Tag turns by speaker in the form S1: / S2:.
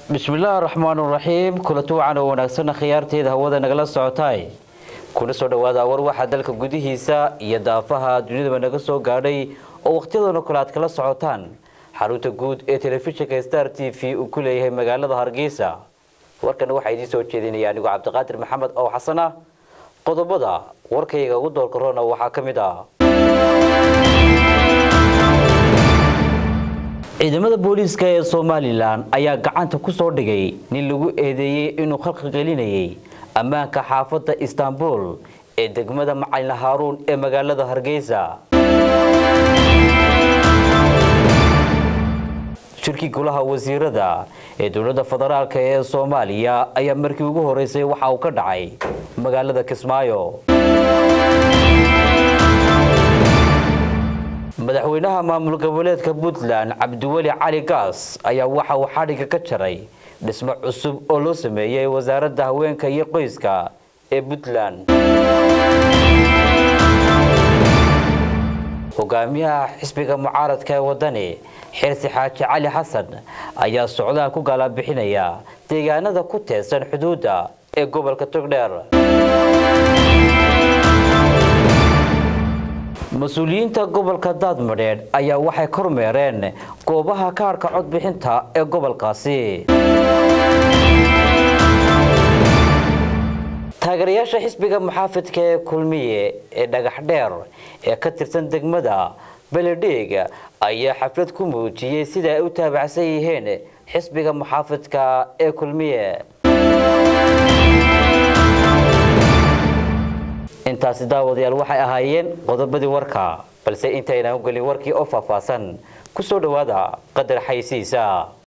S1: bismillaahi raxmaan raxiim kulanti wacan oo wanaagsan khiyaarteeda hawada nagala socotaay kuna soo dhawaada war waxaa dalka gudihiisa iyo daafaha dunidaba naga soo gaadhay oo wakhtiyadoona kale aad kala socotaan xarunta guud ee telefishinka star t v uu ku leeyahay magaalada hargeysa warkana waxaa idiin soo jeedinaya anigoo cabdiqaadir maxamed oo xasan ah qodobada warkayga ugu doorka roona waxaa ka mid ah ciidamada booliiska ee somalilan ayaa gacanta ku soo dhigay nin lagu eedeeyey inuu khalqi gelinayay ammaanka xaafadda istaanbul ee degmada macalin haaruun ee magaalada hargeysa shirkii golaha wasiirada ee dowladda federaalk ee soomaaliya ayaa markii ugu horeysay waxa uu ka dhacay magaalada kismaayo madaxweynaha maamul goboleedka puntland cabdiweli cali gaas ayaa waxa uu xadhigga ka jaray dhismo cusub oo loo sameeyey wasaaradda haweenka iyo qoyska ee puntland hogaamiyaha xisbiga mucaaradka ee wadani xirsi xaaji cali xasan ayaa socdaal ku gaalabixinaya deegaanada ku teesan xuduudda ee gobolka togdheer mas-uuliyiinta gobolka daadmadheedh ayaa waxay kormeereen goobaha kaarhka codbixinta ee gobolkaasi taageerayaasha xisbiga muxaafidka ee kulmiye ee dhagax dheer ee ka tirsan degmada beledheeg ayaa xaflad ku muujiyey sida ay u taabacsan yihiin xisbiga muxaafidka ee kulmiye intaasi daawadayaal waxay ahaayeen qodobadii warka balse intaynaan u gelin warkii oo faahfaahsan ku soo dhowaada qadar xaysiisa